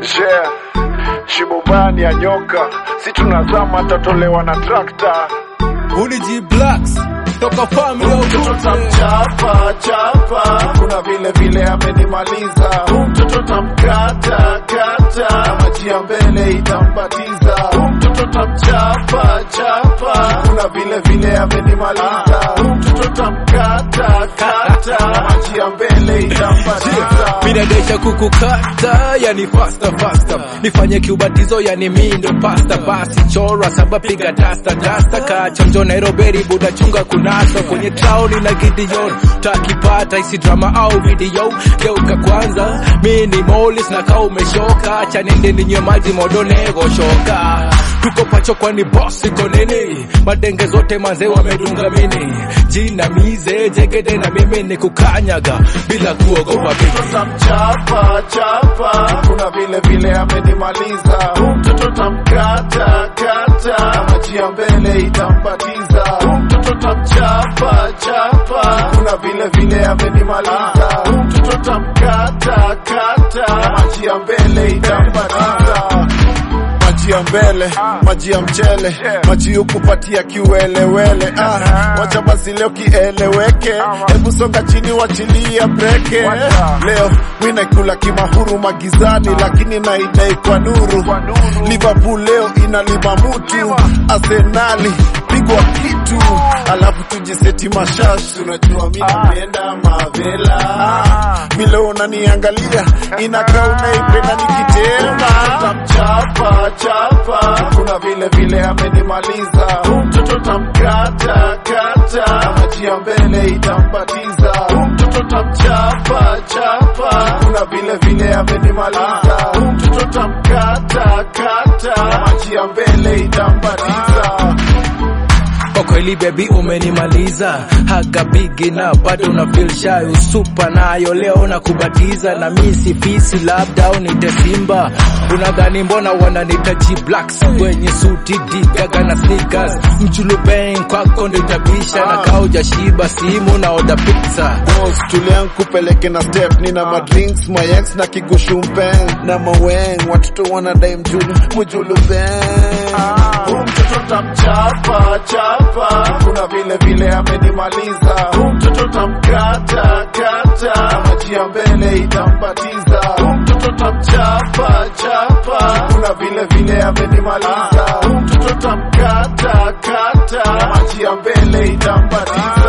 Yeah. Shimo bani ya nyoka, si tunazama tatolewa na trakta. Uli G Blacks toka family of Mtoto Roots. tamchapa chapa, kuna vile vile amenimaliza. Huyu mtoto tamkata kata, maji ya mbele itambatiza. Huyu mtoto tamchapa chapa, kuna vile vile amenimaliza. Huyu mtoto tamkata kata, maji ya mbele itambatiza. Minadesha kukukata yani faster faster nifanye kiubatizo yani mindo pasta basi chora saba piga dasta dasta kachonjo Nairobi buda chunga kunasa kwenye tauni na Gideon takipata isi drama au video geuka kwanza mini molis na kaa umeshoka acha nende ninywe maji modonego shoka tuko pacho kwani boss iko nini madenge zote manze wamedunga mini jina mize jegede na mimi ni kukanyaga bila kuogopa bibi tamchapa chapa, kuna vile vile amenimaliza. Huyu mtoto tamkata kata, maji ya mbele itambatiza. Huyu mtoto tamchapa chapa, kuna vile vile amenimaliza. Huyu mtoto tamkata kata, maji ya mbele itambatiza maji ya mbele, maji ya mchele, maji ukupatia kiwelewele. Ah, wacha basi leo kieleweke, hebu songa chini, wachilia breke. Leo mi naikula kimahuru magizani, lakini naidai kwa nuru. Liverpool leo inalima mutu, Arsenali pigwa kitu, alafu tujiseti mashash. Unajua mi napenda mavela, vile unaniangalia inakaa unaipenda nikitema tamchapa chapa, kuna vile vile amenimaliza. Huyu mtoto tamkata kata, maji ya mbele itambatiza. Huyu mtoto tamchapa chapa, kuna vile vile amenimaliza. Huyu mtoto tamkata kata, maji ya mbele itambatiza. Kwa kweli baby umenimaliza haga bigi na bado una feel shy usupa nayo leo na kubatiza na mi sifisi labda unite simba unadhani mbona wananita G blacks kwenye suti digaga na sneakers mchulu bang kwako ndo itabisha na kauja shiba simu na oda pizza Boss, tulia nkupeleke na step nina madrinks mayex na kigushumpen na maweng watoto wanadai mjulu mjulu beng Huyu mtoto tamchapa chapa, kuna vile vile amenimaliza. Huyu mtoto tamkata kata, maji ya mbele itambatiza. Huyu mtoto tamchapa chapa, kuna vile vile amenimaliza. Huyu mtoto tamkata kata, maji ya mbele itambatiza.